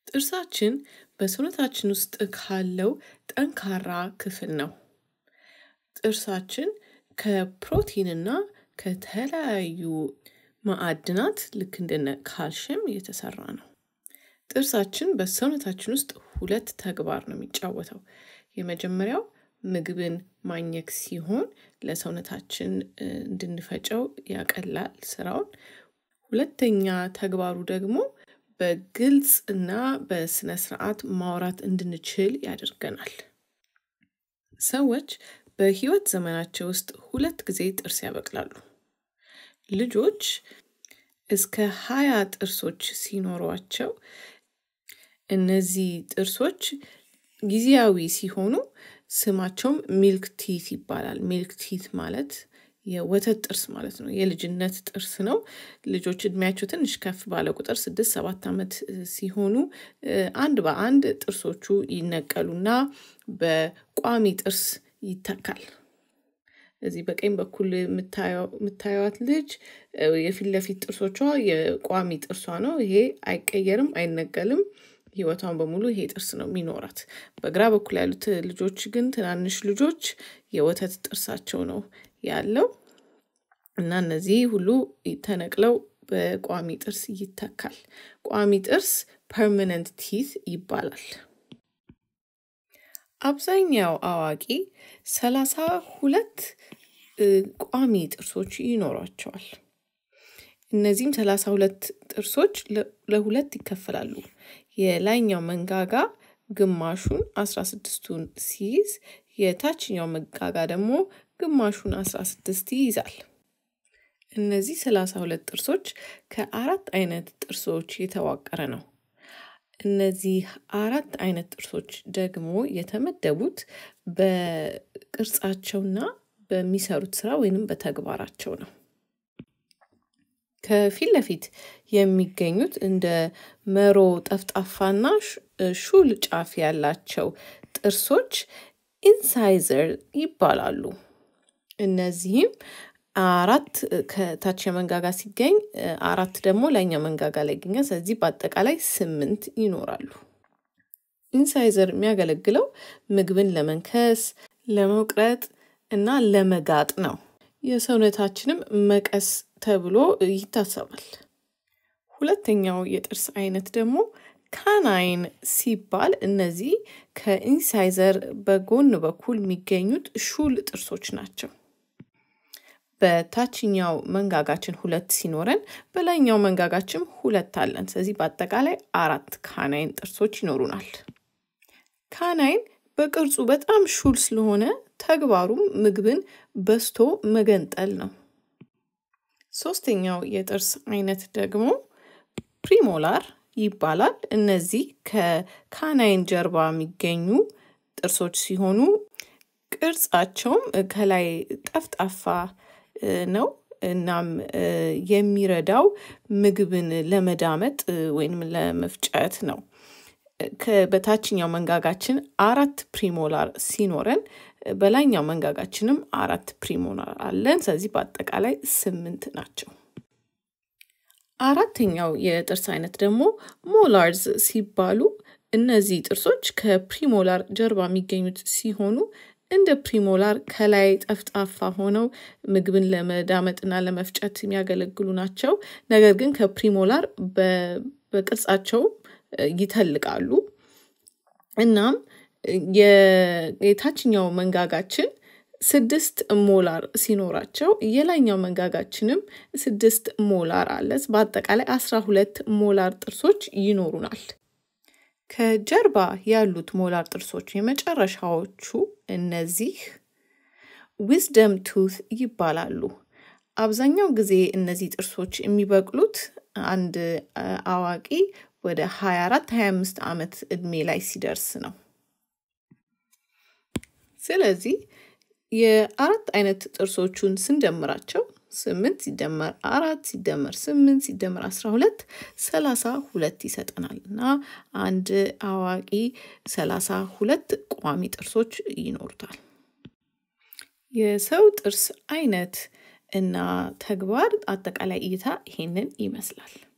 ጥርሳችን በሰውነታችን ውስጥ ካለው ጠንካራ ክፍል ነው። ጥርሳችን ከፕሮቲንና ከተለያዩ ማዕድናት ልክ እንደነ ካልሽየም የተሰራ ነው። ጥርሳችን በሰውነታችን ውስጥ ሁለት ተግባር ነው የሚጫወተው። የመጀመሪያው ምግብን ማኘክ ሲሆን ለሰውነታችን እንድንፈጨው ያቀላል ስራውን። ሁለተኛ ተግባሩ ደግሞ በግልጽ እና በስነ ስርዓት ማውራት እንድንችል ያደርገናል። ሰዎች በህይወት ዘመናቸው ውስጥ ሁለት ጊዜ ጥርስ ያበቅላሉ። ልጆች እስከ ሃያ ጥርሶች ሲኖሯቸው እነዚህ ጥርሶች ጊዜያዊ ሲሆኑ ስማቸውም ሚልክ ቲት ይባላል። ሚልክ ቲት ማለት የወተት ጥርስ ማለት ነው። የልጅነት ጥርስ ነው። ልጆች እድሜያቸው ትንሽ ከፍ ባለ ቁጥር ስድስት ሰባት ዓመት ሲሆኑ አንድ በአንድ ጥርሶቹ ይነቀሉና በቋሚ ጥርስ ይተካል። እዚህ በቀኝ በኩል የምታዩት ልጅ የፊት ለፊት ጥርሶቿ የቋሚ ጥርሷ ነው። ይሄ አይቀየርም፣ አይነቀልም። ህይወቷን በሙሉ ይሄ ጥርስ ነው የሚኖራት። በግራ በኩል ያሉት ልጆች ግን ትናንሽ ልጆች የወተት ጥርሳቸው ነው ያለው እና እነዚህ ሁሉ ተነቅለው በቋሚ ጥርስ ይተካል። ቋሚ ጥርስ ፐርመነንት ቲት ይባላል። አብዛኛው አዋቂ ሰላሳ ሁለት ቋሚ ጥርሶች ይኖሯቸዋል። እነዚህም ሰላሳ ሁለት ጥርሶች ለሁለት ይከፈላሉ። የላይኛው መንጋጋ ግማሹን አስራ ስድስቱን ሲይዝ የታችኛው መንጋጋ ደግሞ ግማሹን አስራ ስድስት ይይዛል። እነዚህ ሰላሳ ሁለት ጥርሶች ከአራት አይነት ጥርሶች የተዋቀረ ነው። እነዚህ አራት አይነት ጥርሶች ደግሞ የተመደቡት በቅርጻቸውና በሚሰሩት ስራ ወይንም በተግባራቸው ነው። ከፊት ለፊት የሚገኙት እንደ መሮ ጠፍጣፋና ሹል ጫፍ ያላቸው ጥርሶች ኢንሳይዘር ይባላሉ። እነዚህም አራት ከታች መንጋጋ ሲገኝ አራት ደግሞ ላይኛው መንጋጋ ላይ ይገኛል። ስለዚህ በአጠቃላይ ስምንት ይኖራሉ። ኢንሳይዘር የሚያገለግለው ምግብን ለመንከስ፣ ለመቁረጥ እና ለመጋጥ ነው። የሰውነታችንም መቀስ ተብሎ ይታሰባል። ሁለተኛው የጥርስ አይነት ደግሞ ካናይን ሲባል እነዚህ ከኢንሳይዘር በጎን በኩል የሚገኙት ሹል ጥርሶች ናቸው። በታችኛው መንጋጋችን ሁለት ሲኖረን በላይኛው መንጋጋችን ሁለት አለን። ስለዚህ በአጠቃላይ አራት ካናይን ጥርሶች ይኖሩናል። ካናይን በቅርጹ በጣም ሹል ስለሆነ ተግባሩም ምግብን በስቶ መገንጠል ነው። ሶስተኛው የጥርስ አይነት ደግሞ ፕሪሞላር ይባላል። እነዚህ ከካናይን ጀርባ የሚገኙ ጥርሶች ሲሆኑ ቅርጻቸውም ከላይ ጠፍጣፋ ነው። እናም የሚረዳው ምግብን ለመዳመጥ ወይንም ለመፍጨት ነው። በታችኛው መንጋጋችን አራት ፕሪሞላር ሲኖረን በላይኛው መንጋጋችንም አራት ፕሪሞላር አለን። ስለዚህ በአጠቃላይ ስምንት ናቸው። አራተኛው የጥርስ አይነት ደግሞ ሞላርዝ ሲባሉ እነዚህ ጥርሶች ከፕሪሞላር ጀርባ የሚገኙት ሲሆኑ እንደ ፕሪሞላር ከላይ ጠፍጣፋ ሆነው ምግብን ለመዳመጥና ለመፍጨት የሚያገለግሉ ናቸው። ነገር ግን ከፕሪሞላር በቅርጻቸው ይተልቃሉ። እናም የታችኛው መንጋጋችን ስድስት ሞላር ሲኖራቸው የላይኛው መንጋጋችንም ስድስት ሞላር አለ። በአጠቃላይ አስራ ሁለት ሞላር ጥርሶች ይኖሩናል። ከጀርባ ያሉት ሞላር ጥርሶች የመጨረሻዎቹ እነዚህ ዊዝደም ቱት ይባላሉ። አብዛኛው ጊዜ እነዚህ ጥርሶች የሚበቅሉት አንድ አዋቂ ወደ 24 25 ዓመት እድሜ ላይ ሲደርስ ነው። ስለዚህ የአራት አይነት ጥርሶቹን ስንደምራቸው ስምንት ሲደመር አራት ሲደመር ስምንት ሲደመር አስራ ሁለት ሰላሳ ሁለት ይሰጠናል እና አንድ አዋቂ ሰላሳ ሁለት ቋሚ ጥርሶች ይኖሩታል። የሰው ጥርስ አይነት እና ተግባር አጠቃላይ እይታ ይሄንን ይመስላል።